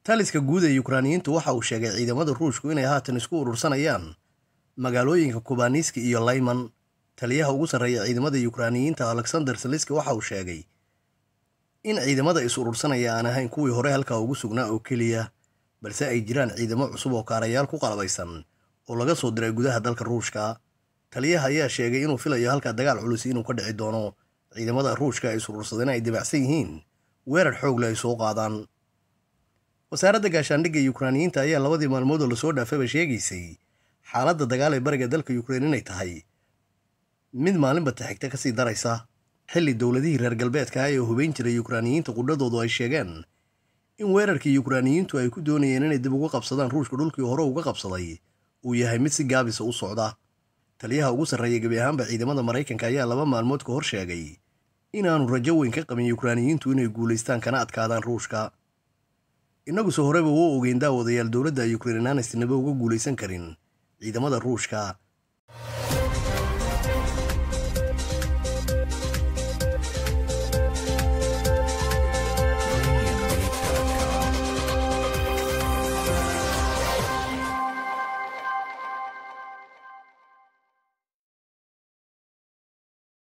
taliska guud ee yukraaniyiintu waxa uu sheegay ciidamada ruushku inay haatan isku urursanayaan magaalooyinka kubaniski iyo layman taliyaha ugu sarreeya ciidamada yukraaniyiinta alexander saliski waxa uu sheegay in ciidamada is urursanaya aan ahayn kuwii hore halkaa ugu sugnaa oo keliya balse ay jiraan ciidamo cusub oo kaarayaal ku qalabaysan oo laga soo diray gudaha dalka ruushka taliyaha ayaa sheegay inuu filayo halkaa dagaal culus inuu ka dhici doono ciidamada ruushka ay is urursadeen ay dibacsan yihiin weerar xoogle ay soo qaadaan wasaaradda gaashaandhigga yukraaniyiinta ayaa labadii maalmood oo lasoo dhaafayba sheegaysay xaaladda dagaal ee bariga dalka yukrain inay tahay mid maalinba taxigta ka sii daraysa xilli dowladihii reer galbeedka ah ee hubayn jiray yukraaniyiinta qudhadoodu ay sheegeen in weerarkii yukraaniyiintu ay ku doonayeen inay dib uga qabsadaan ruushka dhulkii hore uga qabsaday uu yahay mid si gaabisa u socda taliyaha ugu sarreeya gebi ahaanba ciidamada maraykanka ayaa laba maalmood ka hor sheegay inaanu rajo weyn ka qabin yukraaniyiintu inay guulaystaan kana adkaadaan ruushka innaguse horeba wuu ogeyn daawadayaal dowladda yukrain inaanay sinaba uga guulaysan karin ciidamada ruushka